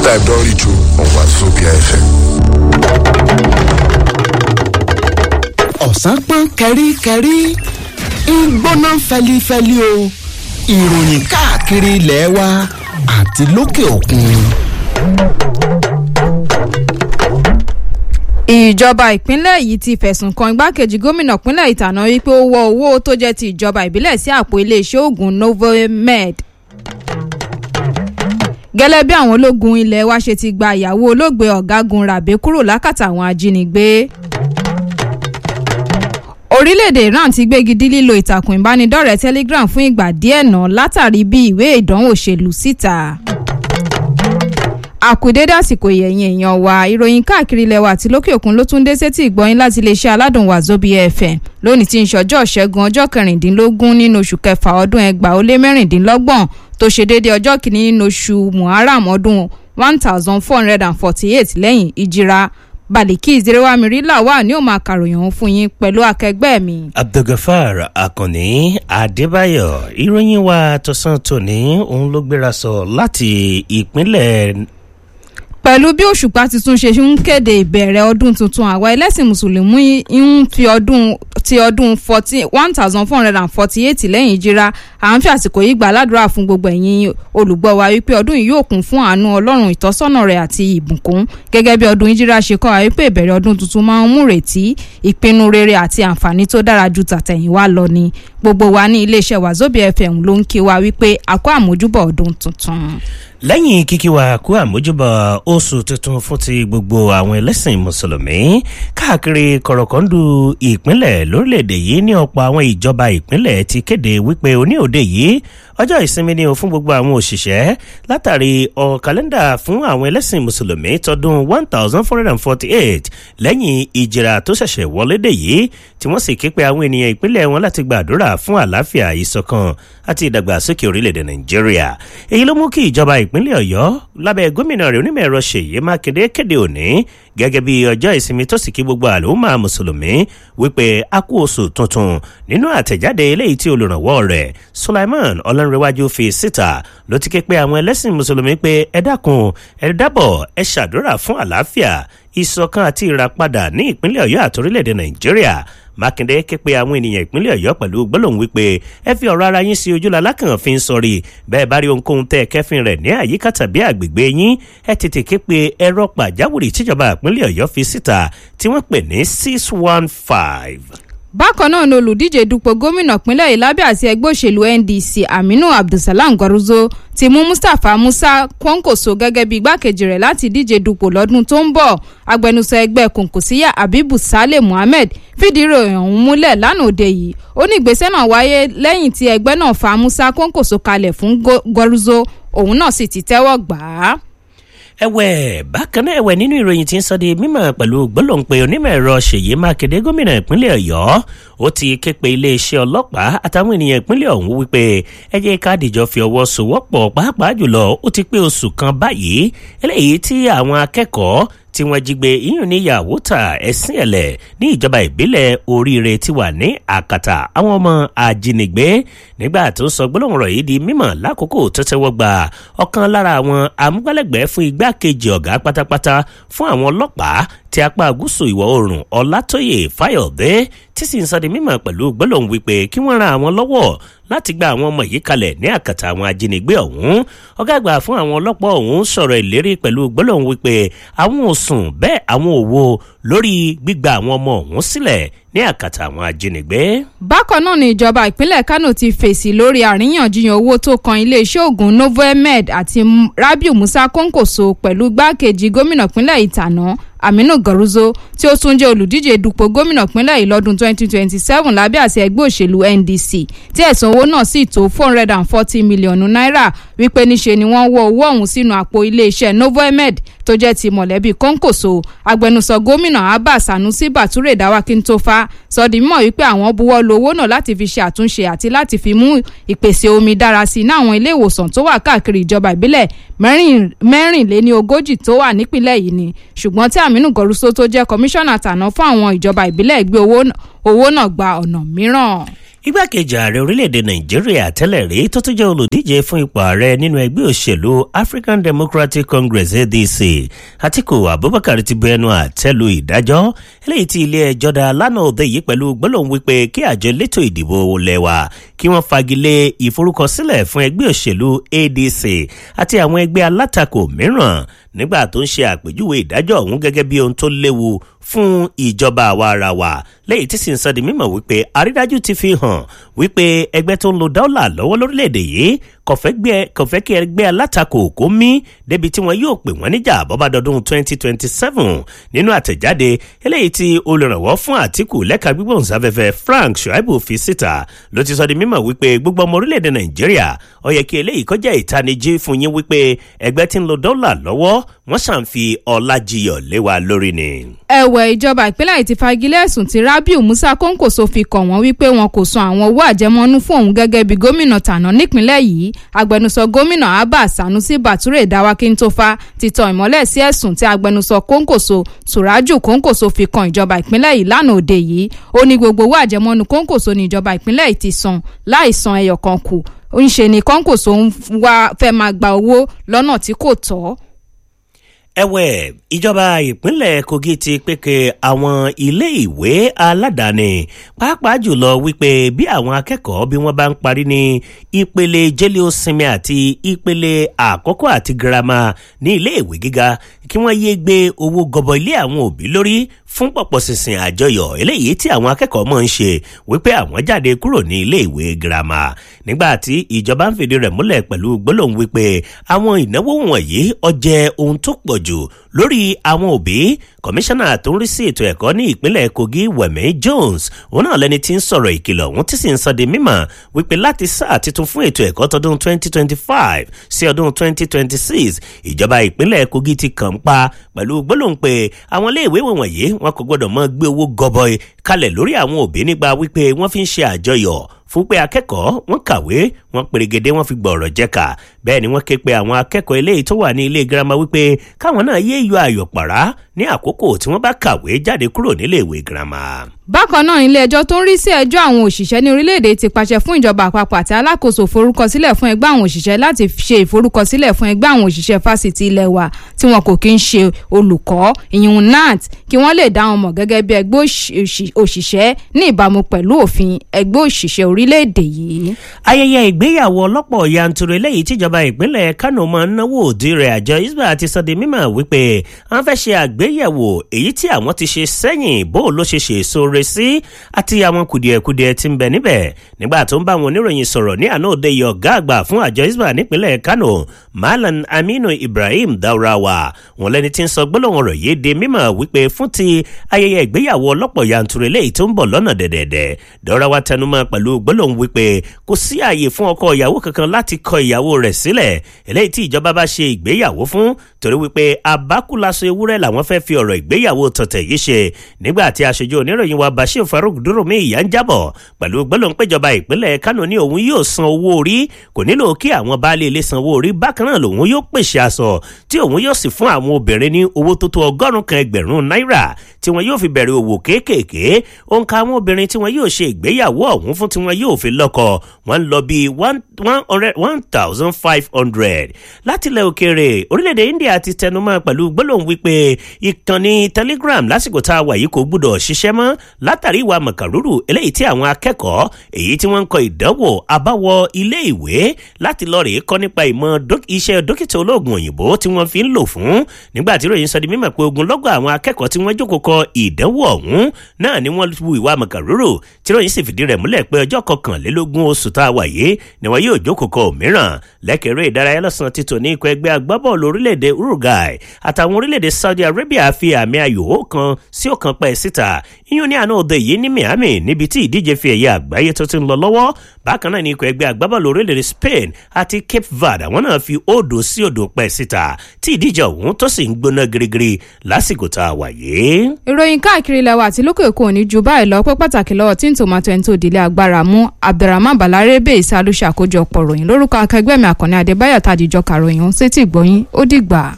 time don reach o on Wazobia FM. ọ̀sán pọ́n kẹ́ríkẹ́rí ń gbóná fẹlifẹli o ìròyìn káàkiri ilẹ̀ wa àti lókè òkun. ìjọba ìpínlẹ̀ yìí ti fẹ̀sùn kan igbákejì gómìnà ìpínlẹ̀ ìtànà wípé ó wọ owó tó jẹ́ ti ìjọba ìbílẹ̀ sí àpò iléeṣẹ́ oògùn novomed gẹ́lẹ́ bí àwọn ológun ilé wa ṣe ti gba ìyàwó olóògbé ọ̀gágun rabe kúrò lákàtà àwọn ajínigbé orílẹ̀-èdè iran ti gbégi dí lílo ìtàkùn ìbánidọ́rẹ̀ẹ́ telegram fún ìgbà díẹ̀ náà látàrí bí ìwé ìdánwò ṣe lù síta àkùdédé àsìkò ìyẹ̀yìn èèyàn wa ìròyìn káàkiri ilẹ̀ wa àti lókè òkun ló tún dé sétí ìgbọ́yìn láti iléeṣẹ́ aládùn Wazobia FM lónìí tí ń ṣọjọ́ ṣẹ́gun ọjọ́ kẹrìndínlógún nínú oṣù kẹfà ọdún ẹgbàá ó lé mẹ́rìndínlọ́gbọ̀n tó ṣe déédéé ọjọ́ kìíní nínú oṣù muharram ọdún one thousand four hundred and forty eight lẹ́yìn ìjìra Baliki Zerewamiri wà ní òun àkàròyìn òun fún yín pẹ̀lú akẹgbẹ́ mi. Abdulgafar Akànní Adébáyọ̀ ìròyìn wa tọ̀sán tòní òun ló gbéra sọ láti ìpínlẹ̀ pẹ̀lú bí òṣùpá tuntun ṣe ń kéde ìbẹ̀rẹ̀ ọdún tuntun àwa ẹlẹ́sìn mùsùlùmí ń fi ọdún ti ọdún one thousand four hundred and forty eight lẹ́yìn ìjìra à ń fi àsìkò yìí gbà ládùúrà fún gbogbo ẹ̀yin olùgbọ́ wa wípé ọdún yìí yóò kún fún àánú ọlọ́run ìtọ́sọ́nà rẹ̀ àti ìbùkún gẹ́gẹ́ bí ọdún ìjìra ṣe kọ́ wa wípé ìbẹ̀rẹ̀ ọdún tuntun máa ń mú retí ìpinnu rere àti àǹfààní tó dára ju tàtẹ̀yìnwá lọ ni gbogbo wa ní iléeṣẹ́ Wazobia FM ló ń kí wa wípé a kó àmójúbọ̀ ọdún tuntun lẹ́yìn kíkí wa kú àmójúbà oṣù tuntun fún ti gbogbo àwọn ẹlẹ́sìn mùsùlùmí káàkiri kọ̀rọ̀kọ́ndù ìpínlẹ̀ lórílẹ̀‐èdè yìí ní ọ̀pọ̀ àwọn ìjọba ìpínlẹ̀ ti kéde wípé òní òde yìí ọjọ́ ìsinmi ni o fún gbogbo àwọn òṣìṣẹ́ látàrí ọ̀ kàlẹ́ndà fún àwọn ẹlẹ́sìn mùsùlùmí tọdún one thousand four hundred and forty eight lẹ́yìn ìjìrà tó ṣẹ̀ṣẹ̀ wọlé dé yìí tí wọ́n sì ké pe àwọn ènìyàn ìpínlẹ̀ wọn láti gbàdúrà fún àlàáfíà ìṣọ̀kan àti ìdàgbàsókè orílẹ̀-èdè nàìjíríà èyí ló mú kí ìjọba ìpínlẹ̀ ọ̀yọ́ lábẹ́ gómìnà rẹ̀ onímọ̀ ẹ̀rọ ṣèyí mákindé kéde òní gẹ́gẹ́ bí ọjọ́ ìsinmi tó sì kí gbogbo àlùmọ́ mùsùlùmí wípé a kú oṣù tuntun nínú àtẹ̀jáde eléyìí tí olùrànwọ́ rẹ̀ sulaiman ọlọ́runrẹ́wájú fi síta ló ti ké pe àwọn ẹlẹ́sìn mùsùlùmí pé ẹ dákun ẹ dábọ̀ ẹ ṣàdúrà fún àlàáfíà ìṣọ̀kan àti ìràpadà ní ìpínlẹ̀ ọ̀yọ́ àti orílẹ̀-èdè nàìjíríà mákindé ké pe àwọn ènìyàn ìpínlẹ̀ ọ̀yọ́ pẹ̀lú gbólóhùn wípé ẹ fi ọ̀rọ̀ ara yín sí ojúlá lákàn fi ń sọrí bẹ́ẹ̀ bá rí ohunkóhun tẹ́ ẹ kẹ́fìn rẹ̀ ní àyíká tàbí àgbègbè yín ẹ tètè ké pe ẹ̀rọ pàjáwìrì tíjọba ìpínlẹ̀ ọ̀yọ́ fi síta tí wọ́n pè ní six one five bákan náà ni olùdíje dupò gómìnà pínlẹ̀ yìí lábẹ́ àti ẹgbẹ́ òṣèlú ndc aminu abdulsalam gwaruzo ti mú mustapha musa kwankoso gẹ́gẹ́ bí igbákejì rẹ̀ láti díje dupò lọ́dún tó ń bọ̀ agbẹnusọ ẹgbẹ́ kòǹkòsíyà abibu saleh muhammed fìdí ìròyìn ọ̀hún múlẹ̀ lánàá òde yìí ó ní ìgbésẹ̀ náà wáyé lẹ́yìn tí ẹgbẹ́ náà fa musa kwankoso kalẹ̀ fún gwaruzo òun náà sì ti tẹ́wọ́ gbà á ẹ̀wẹ̀ bákan náà ẹ̀wẹ̀ nínú ìròyìn tí ń sọ di mímọ̀ pẹ̀lú gbólóǹpẹ onímọ̀ ẹ̀rọ ṣèyí mákindé gómìnà ìpínlẹ̀ ọ̀yọ́ ó ti ké pe iléeṣẹ́ ọlọ́pàá àtàwọn ènìyàn ìpínlẹ̀ ọ̀hún wípé ẹ jẹ́ ká dìjọ fi ọwọ́ sowọ́pọ̀ pàápàá jùlọ ó ti pé oṣù kan báyìí eléyìí tí àwọn akẹ́kọ̀ọ́ tí wọ́n jí gbé iyùn ní yàwótà ẹ̀sìn ẹ̀lẹ̀ ní ìjọba ìbílẹ̀ oríire ti wà ní àkàtà àwọn ọmọ ajínigbé nígbà tó ń sọ gbólóhùn rọ̀ yìí di mímọ̀ lákòókò tó tẹ́wọ́ gbà ọ̀kan lára àwọn amúgbálẹ́gbẹ̀ẹ́ fún igbákejì ọ̀gá pátápátá fún àwọn ọlọ́pàá ti apá gúúsù ìwọ̀ oòrùn ọlátóyè fáyọ̀dé tí sì ń sọ di mímọ̀ pẹ̀lú gbólóhùn wípé kí wọ́n ran àwọn lọ́wọ́ láti gba àwọn ọmọ yìí kalẹ̀ ní àkàtà àwọn ajínigbé ọ̀hún ọ̀gá àgbà fún àwọn ọlọ́pàá ọ̀hún sọ̀rọ̀ ìlérí pẹ̀lú gbólóhùn wípé àwọn ò sùn bẹ́ẹ̀ àwọn ò wo lórí gbígba àwọn ọmọ ọ̀hún sílẹ̀ ní àkàtà àwọn ajínigbé. bákan náà ni ìjọba ìpínlẹ̀ kánò ti fèsì lórí àríyànjiyàn owó tó kan iléeṣẹ́ oògùn novomed àti rabiu musa kónkòso pẹ̀lú gbákejì gómìnà ìpínlẹ̀ ìtànà aminu garuzo tí ó tún jẹ́ olùdíje dupò gómìnà ìpínlẹ̀ yìí lọ́dún 2027 lábẹ́ àṣẹ ẹgbẹ́ òṣèlú ndc tí ẹ̀sùn owó náà sì tó 440 mílíọ̀nù náírà wípé níṣe ni wọ́n wọ owó ọ̀hún sínú àpò iléeṣẹ́ novomed tó jẹ́ ti mọ̀lẹ́bí kọ́ńkòso agbẹnusọ gómìnà abba sanusi bature dawakintofa sọ di mímọ̀ wípé àwọn buwọ́ lu owó náà láti fi ṣe àtúnṣe àti láti fi mú ìpèsè omi dára sí i ní àwọn ilé ìwòsàn tó wà káàkiri ìjọba ìbílẹ̀ mẹ́rìnléní ogójì tó wà nípìnlẹ̀ yìí ni ṣùgbọ́n tí aminu gọrùsọ tó jẹ́ kọmíṣánná tàná fún àwọn ìjọba ìbílẹ̀ gbé owó náà gba ọ̀nà mìíràn igbákejì ààrẹ orílẹ̀-èdè nàìjíríà tẹ́lẹ̀ rí tó tún jẹ́ olùdíje fún ipò ààrẹ nínú ẹgbẹ́ òṣèlú african democratic congress adc atiku abubakar ti bu ẹnu àtẹ́lu ìdájọ́ eléyìí tí ilé ẹjọ́ dá lánàá òde yìí pẹ̀lú gbólóhùn wípé kí àjọ elétò ìdìbò lẹ́wà kí wọ́n fagilé ìforúkọsílẹ̀ fún ẹgbẹ́ òṣèlú adc àti àwọn ẹgbẹ́ alátakò mìíràn nígbà tó ń ṣe àpèjúwe ìdájọ́ ọ̀hún gẹ́gẹ́ bí ohun tó léwu fún ìjọba àwa ara wa lẹ́yìn tí sì ń sọ di mímọ̀ wípé àrídájú ti fi hàn wípé ẹgbẹ́ tó ń lo dọ́là lọ́wọ́ lórílẹ̀‐èdè yìí kò fẹ́ kí ẹgbẹ́ alátakò kó mí débi tí wọ́n yóò pè wọ́n níjà bọ́bádọ́dún 2027 nínú àtẹ̀jáde eléyìí tí olùrànwọ́ fún àtìkù lẹ́ka gbígbóhùnsáfẹ́fẹ́ frank shuaibu fi síta ló ti sọ di mímọ̀ wípé gbogbo ọmọ orílẹ̀‐èdè nàìjíríà ó yẹ kí eléyìí kọjá ìtanijí fún yín wípé ẹgbẹ́ tí ń lo dọ́là lọ́wọ́ wọ́n ṣàǹfi ọlájiyọ̀ lé wa lórí ni. ẹ̀wẹ̀ ìjọba ìpínlẹ̀ ti fagilé ẹ̀sùn tí rabiu musa kóńkòso fi kàn wọ́n wípé wọn kò san àwọn owó àjẹmọ́nú fún òun gẹ́gẹ́ bí gómìnà tàná nípínlẹ̀ yìí agbẹnusọ gómìnà abba sanusi bature dawakintofa ti tan ìmọ́lẹ̀ sí ẹ̀sùn tí agbẹnusọ kóńkòso suraju kóńkòso fi kan ìjọba ìpínlẹ̀ yìí lánàá òde yìí ó ní gbogbo owó àjẹmọ́nú kóńkòso ní ìjọba ìpínlẹ̀ yìí ti san láì san ẹyọ kan kù ń ṣe ni kóńkòso ń wá fẹ́ máa gba owó lọ́nà tí kò tọ́ ẹ̀wẹ̀ ìjọba ìpínlẹ̀ kogi ti pèkè àwọn ilé ìwé aládàáni pàápàá jùlọ wípé bí àwọn akẹ́kọ̀ọ́ bí wọ́n bá ń parí ní ìpele jẹ́líọ́sinmi àti ìpele àkọ́kọ́ àti girama ní ilé ìwé gíga kí wọ́n yéé gbé owó gọbọ ilé àwọn òbí lórí fún pọ̀pọ̀ sísìn àjọyọ̀ eléyìí tí àwọn akẹ́kọ̀ọ́ mọ̀ ń ṣe wípé àwọn jáde kúrò ní ilé ìwé girama nígbà tí ìjọba ń fìdí rẹ̀ múlẹ̀ pẹ̀lú gbólóhùn wípé àwọn ìnáwó wọ̀nyí ọjẹ́ ohun tó pọ̀ jù lórí àwọn òbí kọmíṣánná tó ń rí sí ètò ẹ̀kọ́ ní ìpínlẹ̀ kogi wẹ̀mí jones òun náà lẹni tí ń sọ̀rọ̀ ìkìlọ̀ òun tí sì ń sọ di mímọ̀ wípé láti sáà titun fún ètò ẹ̀kọ́ tọdún 2025 sí ọdún 2026 ìjọba ìpínlẹ̀ kogi ti kàn ń pa pẹ̀lú gbólóhùn pé àwọn iléèwé wọ̀nyí wọn kò gbọ́dọ̀ mọ́ gbé owó gọbọi kalẹ̀ lórí àwọn òbí nígbà wípé wọ́n fi ń ṣe àjọyọ̀ fún pé akẹ́kọ̀ọ́ wọn kàwé wọn pèrègèdè wọn fi gbọ̀rọ̀ jẹ́ka bẹ́ẹ̀ ni wọ́n ké pe àwọn akẹ́kọ̀ọ́ eléyìí tó wà ní ilé girama wípé káwọn náà yé yọ ayọ̀ pàrá ní àkókò tí wọ́n bá kàwé jáde kúrò nílé ìwé girama. bákan náà ilé ẹjọ́ tó ń rí sí ẹjọ́ àwọn òṣìṣẹ́ ní orílẹ̀-èdè ti pàṣẹ fún ìjọba àpapọ̀ àti alákòóso forúkọsílẹ̀ fún ẹgbẹ́ àwọn òṣìṣẹ́ láti ṣe ìforúkọsílẹ̀ fún ẹgbẹ́ àwọn òṣìṣẹ́ fásitì ilẹ̀ wa tí wọn kò kí ń ṣe olùkọ́ ìyún nat kí wọ́n lè dá wọn mọ̀ gẹ́gẹ́ bí ẹgbẹ́ òṣìṣẹ́ ní ìbámu pẹ̀lú òfin ẹgbẹ́ òṣìṣẹ́ orílẹ̀-èdè yìí. ayẹyẹ ìgbéyàwó ọlọ́pọ̀ yanturu eléyìí tíjọba ìpínlẹ̀ kánò máa ń náwó òdi rẹ̀ àjọ isba ti sọ di mímọ̀ wípé wọ́n fẹ́ ṣe àgbéyẹ̀wò èyí tí àwọn ti ṣe sẹ́yìn bó ló ṣe ṣe èso re sí àti àwọn kùdìẹ̀kudiẹ tí ń bẹ níbẹ̀ nígbà tó ń bá àwọn oníròyìn sọ̀rọ̀ ní àná òde yìí ọ̀gá àgbà fún àjọ isba nípínlẹ̀ kánò malam aminu ibrahim daurawa wọn lẹni tí ń sọ gbólóhùn ọ̀rọ̀ yìí di mímọ̀ wípé fún ti ayẹyẹ ìgbéyàwó ọlọ́pọ̀ yanturu eléyìí tó ń bọ̀ lọ́nà dẹ̀dẹ̀dẹ̀ daurawa tẹnumọ́ pẹ̀lú gbólóhùn wípé kò sí ààyè fún ọkọ ìyàwó kankan láti kọ ìyàwó rẹ̀ sílẹ̀ eléyìí tí ìjọba bá ṣe ìgbéyàwó fún torí wípé abákúlaṣọ ewúrẹ́ làwọn fẹ́ fi ọ̀rọ̀ ìgbéyàwó tọ̀tẹ̀ yìí ṣe nígbà tí aṣojú oníròyìn wa bashir farouk dúrómi ìyá ń jábọ̀ pẹ̀lú gbólóhùn péjọba ìpínlẹ̀ kánò ní òun yóò san owó orí kò nílò kí àwọn baálé ilé san owó orí bákan náà lòun yóò pèsè aṣọ tí òun yóò sì fún àwọn obìnrin ní owó tó tó ọgọ́rùn kan ẹgbẹ̀rún náírà tí wọn yóò fi bẹ̀rẹ̀ òwò kéékèèké òǹkà àwọn obìnrin tí wọn yóò ṣe ìgbéyàwó ọ̀hún fún tí wọn yóò fi lọ́kọ wọn lọ bíi one thousand five hundred látilẹ̀ òkèèrè orílẹ̀-èdè india ti tẹnumọ́ pẹ̀lú gbólóhùn wípé ìkànnì telegram lásìkò tá a wà yìí kò gbúdọ̀ ṣiṣẹ́ mọ́ látàrí ìwà mọ̀kàrúrù eléyìí tí àwọn akẹ́kọ̀ọ́ èyí tí wọ́n ń kọ ìdánwò àbáwọ ilé ìwé láti lọ rèé kọ́ nípa ìmọ̀ iṣẹ́ dókítà olóògùn òyìnbó tí wọ́n fi ń lò fún nígbà tí ròyìn sọ di mímọ̀ pé ogunlọ́gọ̀ àwọn akẹ́kọ̀ọ́ tí wọ́n jókòó kọ ìdánwò ọ̀hún náà ni wọ́n wu ìwà mọ̀kàrúrù tí ròyìn sì fìdí rẹ̀ múlẹ̀ pé ọjọ́ kọkànlélógún oṣù tá a wà yìí ni wọn yóò jókòó kọ òmíràn lẹ́kẹ̀rẹ́ ìdárayá lọ́sàn-án títò ní ikọ̀ ẹgbẹ́ agbábọ́ọ̀lù orílẹ̀-èdè uruguay àtàwọn orílẹ̀-èdè saudi arabia fi àmì ayò kan sí ọ̀kan pẹ́ síta iyún ní àná òde yìí ní miami níbi tí ìdíje fi ẹ̀yẹ àgbáyé tó ti ń lọ lọ́wọ́ bákan náà ní ikọ̀ ẹgbẹ́ agbábọ́ọ̀lù orílẹ̀-èdè spain àti cape verde àwọn náà fi òdo sí òdo pẹ́ síta tí ìdíje ọ̀hún tó sì ń gbóná girigiri lásìkò tá a wà yìí. ìròyìn káàkiri ilẹ̀ wa àti lókè òkun òní ju báyìí lọ pé pàtàkì lọ́wọ́ tí ń tòmátò ẹni tó délé agbára mú abdulrahman balarebe ìsàlù ṣàkójọpọ̀ ròyìn lórúkọ akẹgbẹ́ mi àkànní adébáyọ̀ tàdíjọ́ kàròyìn sétí ìgbọ́yìn ó dìgbà.